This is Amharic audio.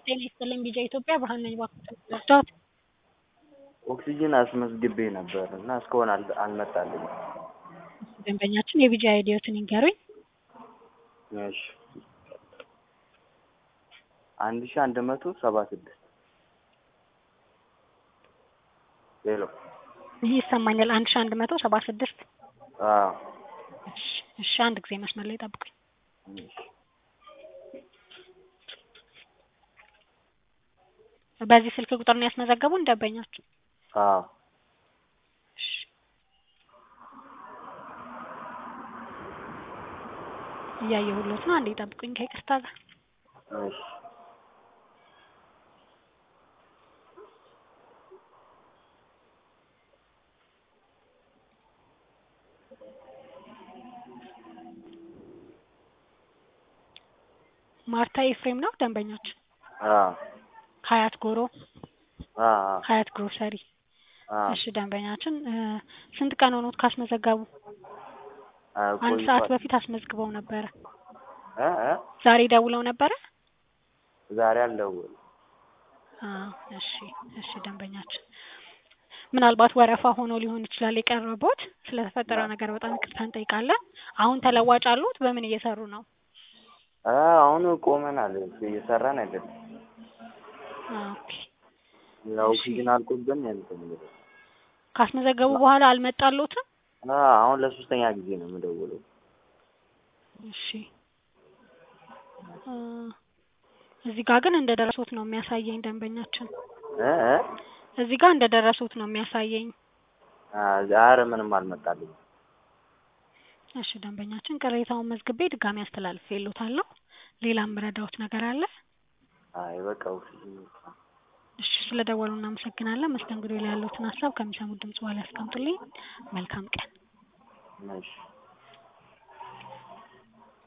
ጤና ይስጥልኝ ቢጃ ኢትዮጵያ ብርሃን ነኝ እባክዎትን ልርዳዎት? ኦክሲጅን አስመዝግቤ ነበር እና እስካሁን አል አልመጣልኝም። ደንበኛችን የቢጃ አይዲዎትን ይንገሩኝ? እሺ አንድ ሺህ አንድ መቶ ሰባ ስድስት ሄሎ ይህ ይሰማኛል አንድ ሺህ አንድ መቶ ሰባ ስድስት አዎ እሺ እሺ አንድ ጊዜ መስመር ላይ ጠብቁኝ። እሺ በዚህ ስልክ ቁጥር ነው ያስመዘገቡን ደንበኛችን? አዎ እሺ እያየሁሎት ነው አንዴ ጠብቁኝ ከይቅርታ ጋር እሺ ማርታ ኤፍሬም ነው ደንበኛችን? አዎ ሀያት ጎሮ አዎ ሀያት ግሮሰሪ አዎ እሺ ደንበኛችን ስንት ቀን ሆኖት ካስመዘገቡ? አዎ አንድ ሰዓት ቆይቷል። በፊት አስመዝግበው ነበረ። እ እ ዛሬ ደውለው ነበረ? ዛሬ አልደወሉም። አዎ እሺ እሺ ደንበኛችን ምናልባት ወረፋ ሆኖ ሊሆን ይችላል የቀረቦት። ስለተፈጠረው ነገር በጣም ይቅርታ እንጠይቃለን። አሁን ተለዋጭ አሉት? በምን እየሰሩ ነው? አ አሁን ቆመናል እየሰራን አይደለም። ኦኬ ያው እሺ። ኦክሲጅን አልቆብን እንትን እንግዲህ ካስመዘገቡ በኋላ አልመጣሎትም? አ አሁን ለሶስተኛ ጊዜ ነው የምደውለው። እሺ እ እዚህ ጋር ግን እንደደረሱት ነው የሚያሳየኝ ደንበኛችን። እ እ እዚህ ጋር እንደደረሱት ነው የሚያሳየኝ። አ ዛሬ ምንም አልመጣልኝም። እሺ ደንበኛችን ቅሬታውን መዝግቤ ድጋሚ አስተላልፌልዎታለሁ። ሌላም ምረዳዎት ነገር አለ? አይ በቃ ኦክሲጅን ብቻ ነው። እሺ ስለደወሉ እናመሰግናለን። መስተንግዶ ላይ ያለዎትን ሀሳብ ከሚሰሙት ድምጽ በኋላ ያስቀምጡልኝ። መልካም ቀን። እሺ